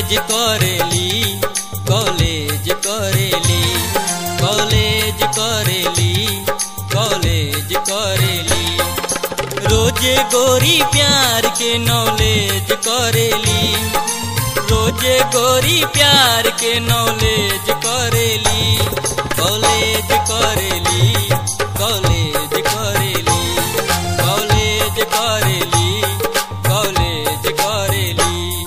college करेली college करेली college करेली कॉलेज करेली रोजे गोरी प्यार के नॉलेज करेली रोजे गोरी प्यार के नॉलेज करेली कॉलेज करेली कॉलेज करेली कॉलेज करेली कॉलेज करेली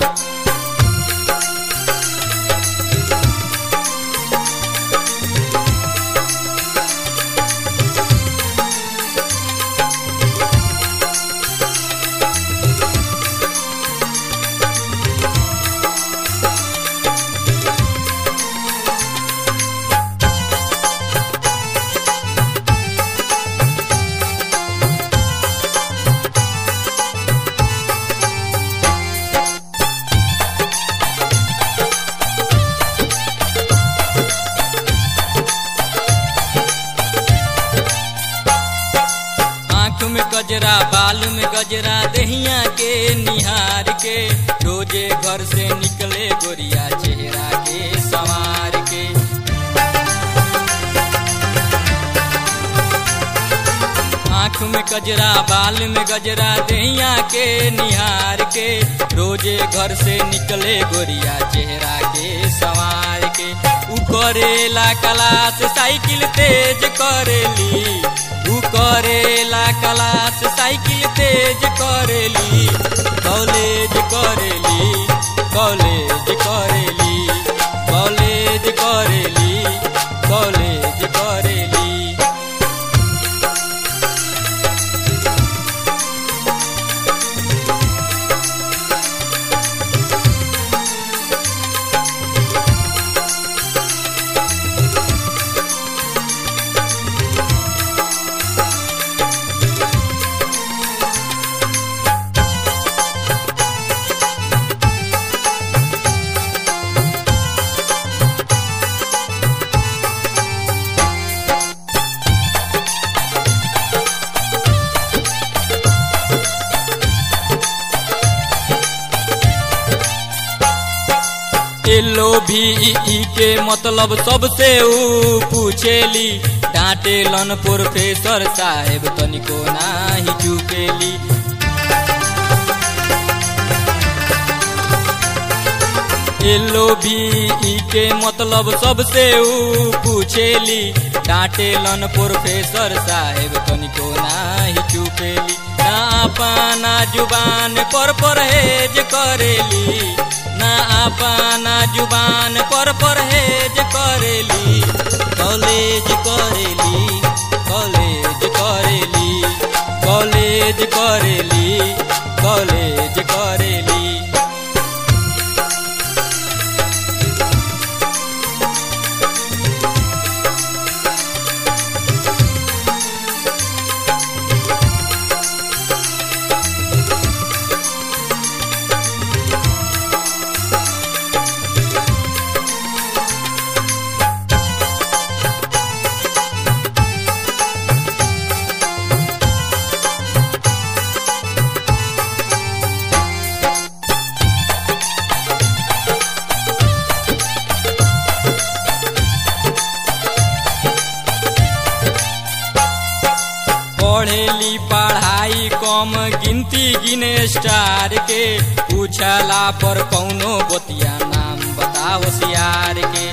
आँख में गजरा बाल में गजरा दहिया के निहार के रोजे घर से निकले गोरिया चेहरा के संवार के आँख में गजरा बाल में गजरा दहिया के निहार के रोजे घर से निकले गोरिया चेहरा के संवार के उ करेला क्लास साइकिल तेज करेली उ करेला क्लास साइकिल तेज करेली कॉलेज करेली कॉलेज करेली कॉलेज करेली कॉलेज करेली एलो भी ई के मतलब सबसे ऊ पूछेली डांटेलन प्रोफेसर साहेब तनिको नाही चुकेली एलो भी ई के मतलब सबसे ऊ पूछेली डांटेलन प्रोफेसर साहेब तनिको नाही चुकेली ना अपना जुबान पर परहेज करेली ना अपना जुबान पर परहेज करेली कॉलेज करेली कॉलेज करेली कॉलेज करेली कॉलेज करेली पढ़ेली पढ़ाई कम गिनती गिने स्टार के पूछला पर कौनो बतिया नाम बताओ सियार के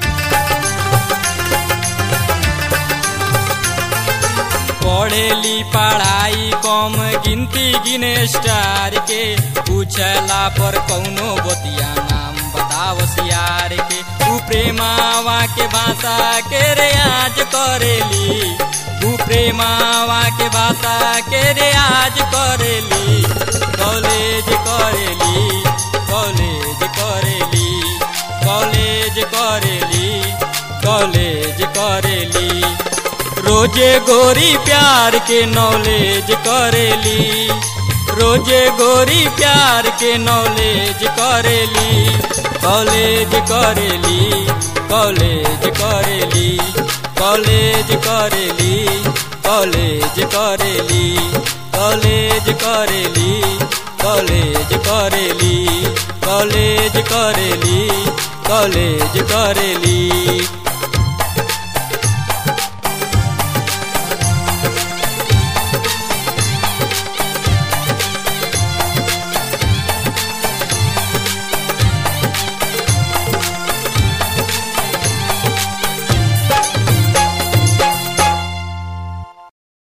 पढ़ेली पढ़ाई कम गिनती गिने स्टार के पूछला पर कौनो बतिया नाम बताओ सियार के तू प्रेमावा के भाषा के रियाज करेली तू प्रेमावा के भाषा के रियाज करेली कॉलेज करेली कॉलेज करेली कॉलेज करेली कॉलेज करेली रोजे गोरी प्यार के नॉलेज करेली रोजे गोरी प्यार के नॉलेज करेली कॉलेज करेली कॉलेज करेली कॉलेज करेली कॉलेज करेली कॉलेज करेली कॉलेज करेली कॉलेज करेली कॉलेज करेली